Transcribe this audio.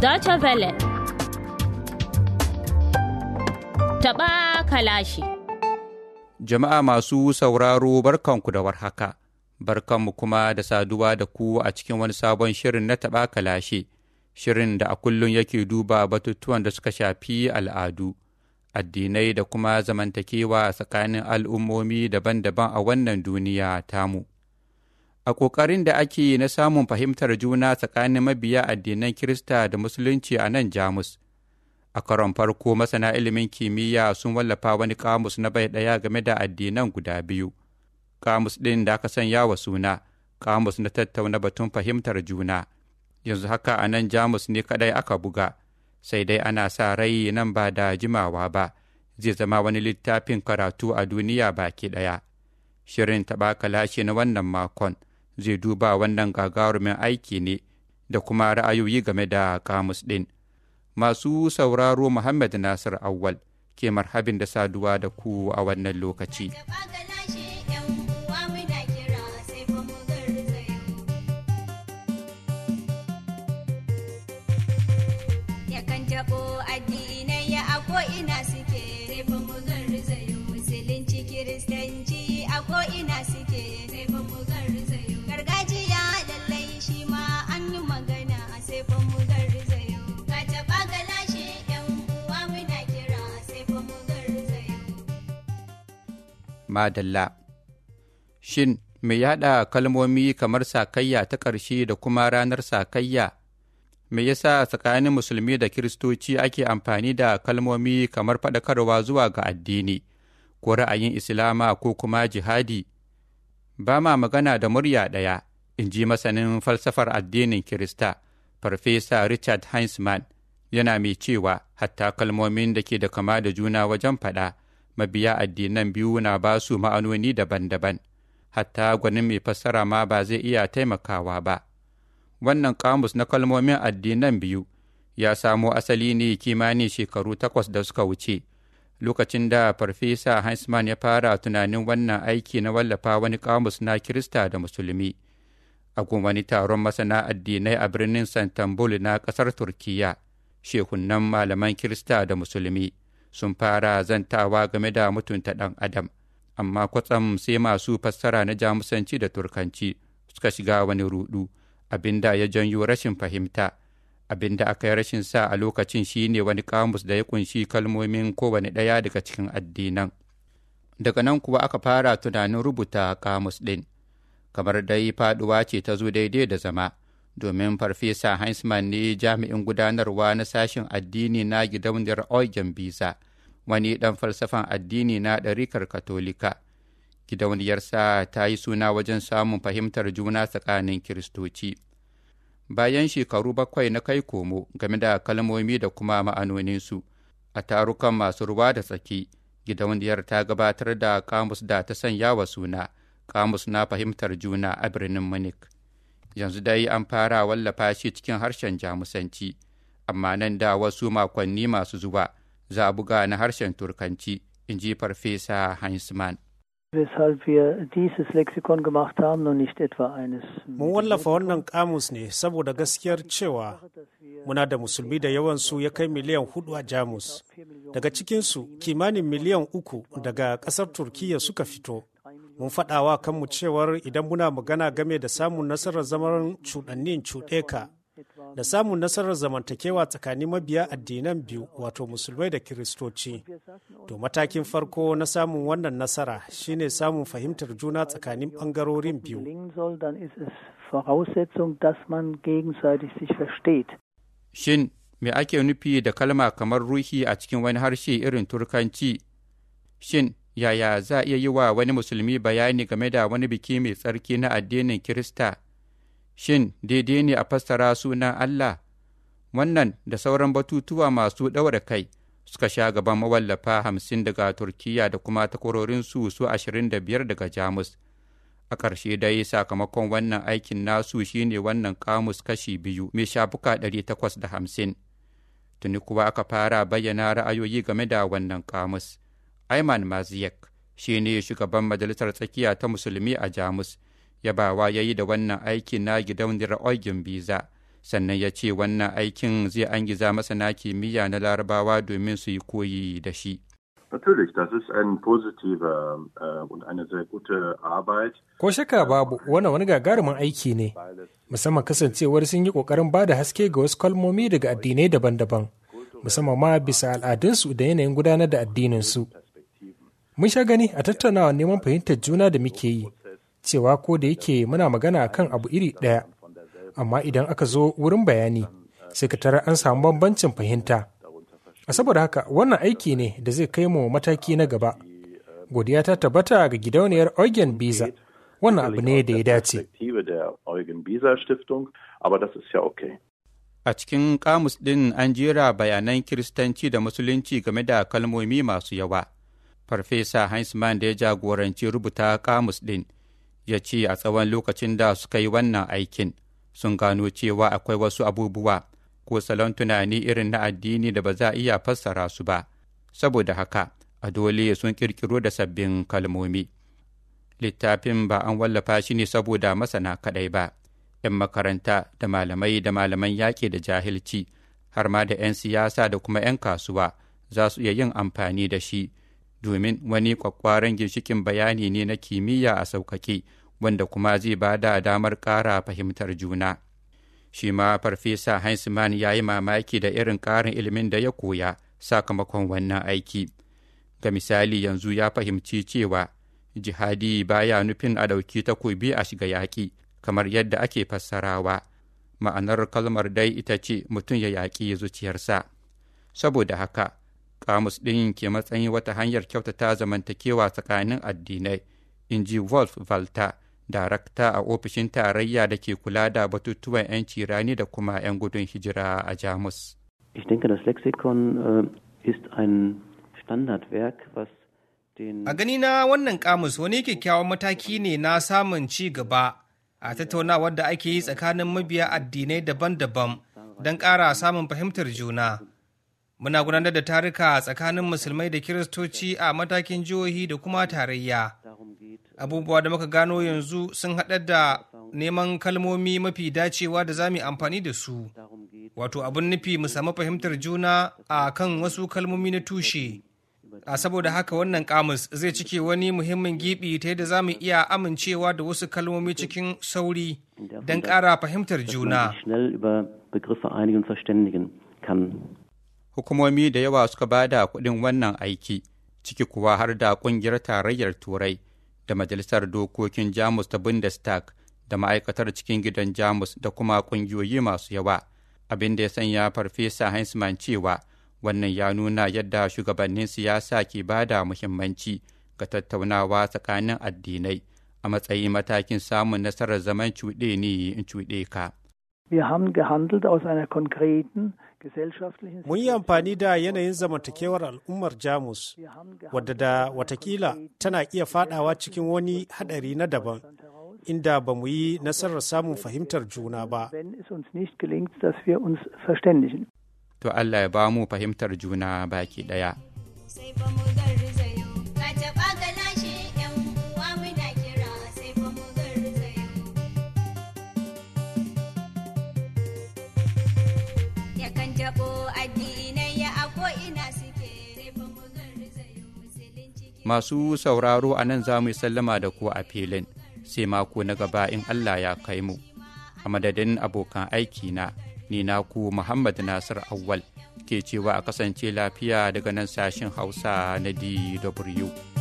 Deutsche Welle. Taɓa kalashi. Jama'a masu sauraro barkanku da warhaka, barkanmu kuma da saduwa da ku a cikin wani sabon shirin na taɓa kalashe, shirin da a kullum yake duba batutuwan da suka shafi al'adu, addinai da kuma zamantakewa tsakanin al'ummomi daban-daban a wannan duniya tamu. A ƙoƙarin da ake na samun fahimtar juna tsakanin mabiya addinan Kirista da Musulunci a nan Jamus. A karon farko masana ilimin kimiyya sun wallafa wani kamus na bai ɗaya game da addinan guda biyu. Kamus ɗin da aka sanya wa suna, kamus na tattauna batun fahimtar juna. Yanzu haka a nan Jamus ne kaɗai aka buga, sai dai ana sa rai nan ba da jimawa ba, zai zama wani littafin karatu a duniya baki ɗaya. Shirin taɓa kalashe na wannan makon. zai duba wannan gagarumin aiki ne da kuma ra'ayoyi game da kamus ɗin. Masu sauraro Muhammad Nasir Awwal ke marhabin da saduwa da ku a wannan lokaci. ina suke sai fa mu garzayo musulunci kiristanci a ko ina suke sai fa mu garzayo gargajiya lallai shi ma an yi magana sai fa mu garzayo ka taɓa galashe yan uwa muna kira sai fa mu garzayo Madalla Shin me yaɗa kalmomi kamar sakayya ta ƙarshe da kuma ranar sakayya? Me yasa tsakanin musulmi da kiristoci ake amfani da kalmomi kamar faɗakarwa zuwa ga addini, ko ra'ayin Islama ko kuma jihadi? Ba ma magana da murya ɗaya, in ji masanin falsafar addinin Kirista, Farfesa Richard Heinzman, yana mai cewa hatta kalmomin da ke da kama da juna wajen faɗa, mabiya addinan biyu na ba su ma'anoni daban-daban, hatta gwanin mai fassara ma ba zai iya taimakawa ba. Wannan kamus na kalmomin addinan biyu ya samo asali ne kimanin shekaru takwas da suka wuce. lokacin da farfesa Heinzmann ya fara tunanin wannan aiki na wallafa wani kamus na Kirista da Musulmi. A wani taron masana addinai a birnin Santambul na ƙasar Turkiyya, shekunan malaman Kirista da Musulmi sun fara zantawa game da mutunta ɗan Adam, amma kwatsam sai masu fassara na Jamusanci da Turkanci suka shiga wani rudu, abinda ya janyo rashin fahimta. abin da aka yi rashin sa a lokacin shi ne wani kamus da ya kunshi kalmomin kowane ɗaya daga cikin addinan daga nan kuwa aka fara tunanin rubuta kamus ɗin kamar dai faɗuwa ce ta zo daidai da zama domin farfesa Heinzmann ne jami'in gudanarwa na sashen addini na gidauniyar Eugen Bisa wani ɗan falsafan addini na ɗarikar Katolika. Gidauniyarsa ta yi suna wajen samun fahimtar juna tsakanin Kiristoci. bayan shekaru bakwai na kai komo game da kalmomi da kuma ma'anoninsu a tarukan masu ruwa da tsaki gidauniyar ta gabatar da kamus da ta sanya wa suna kamus na fahimtar juna a birnin munich yanzu dai an fara wallafa shi cikin harshen jamusanci amma nan da wasu makonni masu zuwa za a buga na harshen turkanci in ji farfesa heinzmann weshalb wir dieses Lexikon gemacht haben und nicht etwa eines. Mun wallafa wannan kamus ne saboda gaskiyar cewa muna da musulmi da yawansu ya kai miliyan hudu a Jamus. Daga cikinsu kimanin miliyan uku daga ƙasar Turkiyya suka fito. Mun faɗawa kanmu cewar idan muna magana game da samun nasarar zaman cuɗannin cuɗeka da samun nasarar zamantakewa tsakanin mabiya addinan biyu wato musulmai da kiristoci to matakin farko na samun wannan nasara shine samun fahimtar juna tsakanin bangarorin biyu shin me ake nufi da kalma kamar ruhi a cikin wani harshe irin turkanci shin yaya za a iya yi wa wani musulmi bayani game da wani biki mai tsarki na addinin kirista shin daidai ne a fassara sunan Allah? Wannan da sauran batutuwa masu ɗaura kai suka sha gaban mawallafa hamsin daga Turkiyya da kuma takwarorinsu su ashirin da biyar daga Jamus. A ƙarshe dai sakamakon wannan aikin nasu shine wannan kamus kashi biyu mai shafuka ɗari takwas da hamsin. Tuni kuwa aka fara bayyana ra'ayoyi game da wannan kamus. Ayman Maziyek shi ne shugaban majalisar tsakiya ta musulmi a Jamus. yabawa ya yi da wannan aiki na gidauniyar Eugen Biza sannan ya ce wannan aikin zai angiza masana kimiyya na larabawa domin su yi koyi da shi. Natürlich, das ist ein positiver äh, und eine sehr gute Arbeit. Ko shaka babu wannan wani gagarumin aiki ne, musamman kasancewar sun yi ƙoƙarin ba da haske ga wasu kalmomi daga addinai daban-daban, musamman ma bisa al'adunsu da yanayin gudanar da addininsu. Mun sha gani a tattaunawa neman fahimtar juna da muke yi, cewa ko da yake muna magana kan abu iri ɗaya, amma idan aka zo wurin bayani, sai ka tara an samu bambancin fahimta. A saboda haka wannan aiki ne da zai kai mu mataki na gaba. Godiya ta tabbata ga gidauniyar Eugen Biza. Wannan abu ne da ya dace. A cikin kamus ɗin an jera bayanan Kiristanci da Musulunci game da kalmomi masu yawa. Farfesa Heinzmann da ya jagoranci rubuta kamus ɗin ya ce a tsawon lokacin da suka yi wannan aikin sun gano cewa akwai wasu abubuwa ko salon tunani irin na addini da ba za a iya fassara su ba, saboda haka a dole sun ƙirƙiro da sabbin kalmomi. Littafin ba an wallafa shi ne saboda masana kaɗai ba, ‘yan makaranta da malamai da malaman yaƙi da jahilci, har ma da ‘yan siyasa da kuma ‘yan kasuwa za su iya yin amfani da shi, domin wani kwakwaran ginshikin bayani ne na kimiyya a sauƙaƙe, wanda kuma zai ba da damar ƙara fahimtar juna. shi ma farfesa Heinzmann ya yi mamaki da irin ƙarin ilimin da ya koya sakamakon wannan aiki. Ga misali yanzu ya fahimci cewa jihadi baya nufin a ɗauki takobi a shiga yaƙi kamar yadda ake fassarawa. Ma'anar kalmar dai ita ce mutum ya yaƙi zuciyarsa. Saboda haka, kamus ɗin ke matsayin wata hanyar kyautata zamantakewa tsakanin addinai, in ji Wolf Walter. darakta a ofishin tarayya da ke kula da batutuwan 'yanci rani da kuma 'yan gudun hijira a Jamus. Ich denke, das Lexikon uh, ist ein Standardwerk, was den A gani na wannan kamus wani kyakkyawan mataki ne na samun ci gaba a tattaunawar da ake yi tsakanin mabiya addinai daban-daban don ƙara samun fahimtar juna. Muna gudanar da tarika tsakanin musulmai da kiristoci a matakin jihohi da kuma tarayya. abubuwa da muka gano yanzu sun haɗar da neman kalmomi mafi dacewa da za mu amfani da su wato abin nufi mu samu fahimtar juna a kan wasu kalmomi na tushe a saboda haka wannan kamus zai cike wani muhimmin gibi ta yadda za mu iya amincewa da wasu kalmomi cikin sauri don ƙara fahimtar juna hukumomi da yawa suka ba da kuɗin wannan aiki ciki kuwa har da ƙungiyar tarayyar turai da Majalisar Dokokin Jamus ta Bundestag da ma'aikatar cikin gidan Jamus da kuma ƙungiyoyi masu yawa, abin da ya sanya Farfesa Heinzmann cewa wannan ya nuna yadda shugabannin siyasa ke ba da muhimmanci ga tattaunawa tsakanin addinai a matsayin matakin samun nasarar zaman cuɗe ne in cuɗe ka. Wir haben gehandelt aus einer konkreten gesellschaftlichen Mun yi amfani da yanayin zamantakewar al'ummar Jamus, wadda da watakila tana iya fadawa cikin wani hadari na daban, inda ba mu yi nasarar samun fahimtar juna ba. wenn es uns nicht gelingt, dass wir uns verständigen. To Allah ya ba mu fahimtar juna baki ɗaya. sai fa mu garzayo ka taɓa ga lashe yan uwa muna kira sai fa mu garzayo yakan taɓo addinai ya a ko'ina suke sai fa mu garzayo musulunci Masu sauraro a nan za mu yi sallama da ku a filin, sai mako na gaba in Allah ya kai mu. A madadin abokan aiki na, ni naku Muhammad Nasir Awwal ke cewa a kasance lafiya daga nan sashin Hausa na DW.